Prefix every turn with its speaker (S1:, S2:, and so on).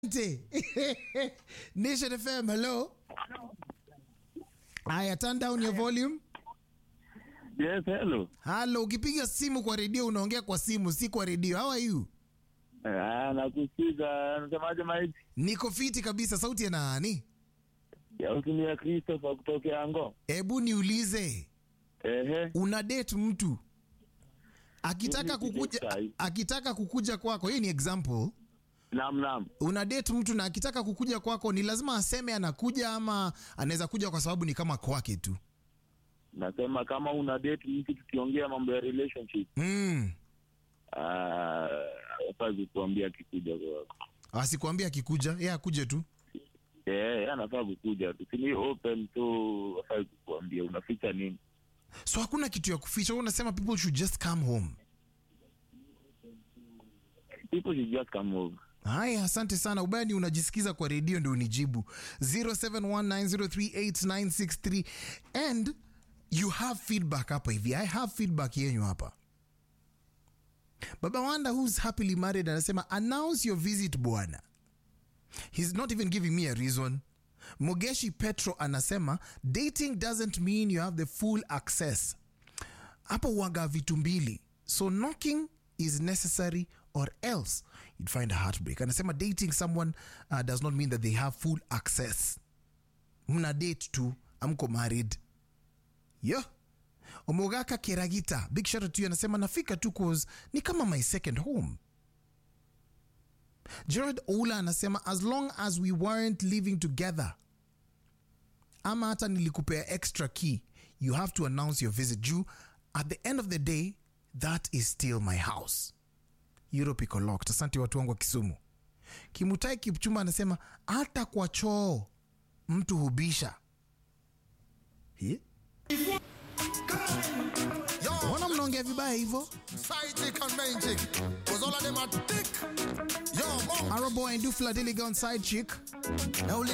S1: Asante. Nation FM, hello. Aya, turn down your volume.
S2: Yes, hello.
S1: Halo, ukipiga simu kwa redio unaongea kwa simu, si kwa redio. How are you?
S2: Ah, nakusikiza. Nasemaje maiti?
S1: Niko fiti kabisa. Sauti ya nani?
S2: Ya utumia Christopher kutokea Ango.
S1: Hebu niulize,
S2: Ehe.
S1: una date mtu akitaka
S2: Mimi
S1: kukuja,
S2: sijai.
S1: akitaka kukuja kwako, hii ni example.
S2: Naam, naam.
S1: Una date mtu na akitaka kukuja kwako, ni lazima aseme anakuja ama anaweza kuja kwa sababu ni kama kwake tu?
S2: Nasema kama una date mtu tukiongea mambo ya relationship,
S1: Mm.
S2: ah, hafai kukuambia akikuja kwako.
S1: Asikwambia akikuja, yeye akuje tu.
S2: Eh, anafaa kukuja tu. Si ni open tu, hafai kukuambia. Unaficha nini?
S1: So hakuna kitu ya kuficha. Wewe unasema people should just come home.
S2: People should just come over.
S1: Haya, asante sana. Ubaya ni unajisikiza kwa redio ndio unijibu 0719038963 and you have feedback hapa hivi. I have feedback yenyu hapa. Baba Wanda who's happily married anasema announce your visit bwana. He's not even giving me a reason. Mogeshi Petro anasema dating doesn't mean you have the full access. Hapo uwaga vitu mbili. So knocking is necessary or else you'd find a heartbreak. Anasema dating someone uh, does not mean that they have full access. Mna date tu, amko married. Yo. Omogaka Keragita, big shout out to you anasema nafika tu cause ni kama my second home. Gerard Oula anasema as long as we weren't living together ama hata nilikupea extra key you have to announce your visit juu at the end of the day that is still my house europe iko locked asante watu wangu wa kisumu kimutai kipchumba anasema hata kwa choo mtu hubisha Hi? Mbona mnaongea vibaya hivyo
S3: Side chick and main chick. Cause all of them are thick. Yo, mom.
S1: Arrow boy and Dufla Diligon side chick
S3: Now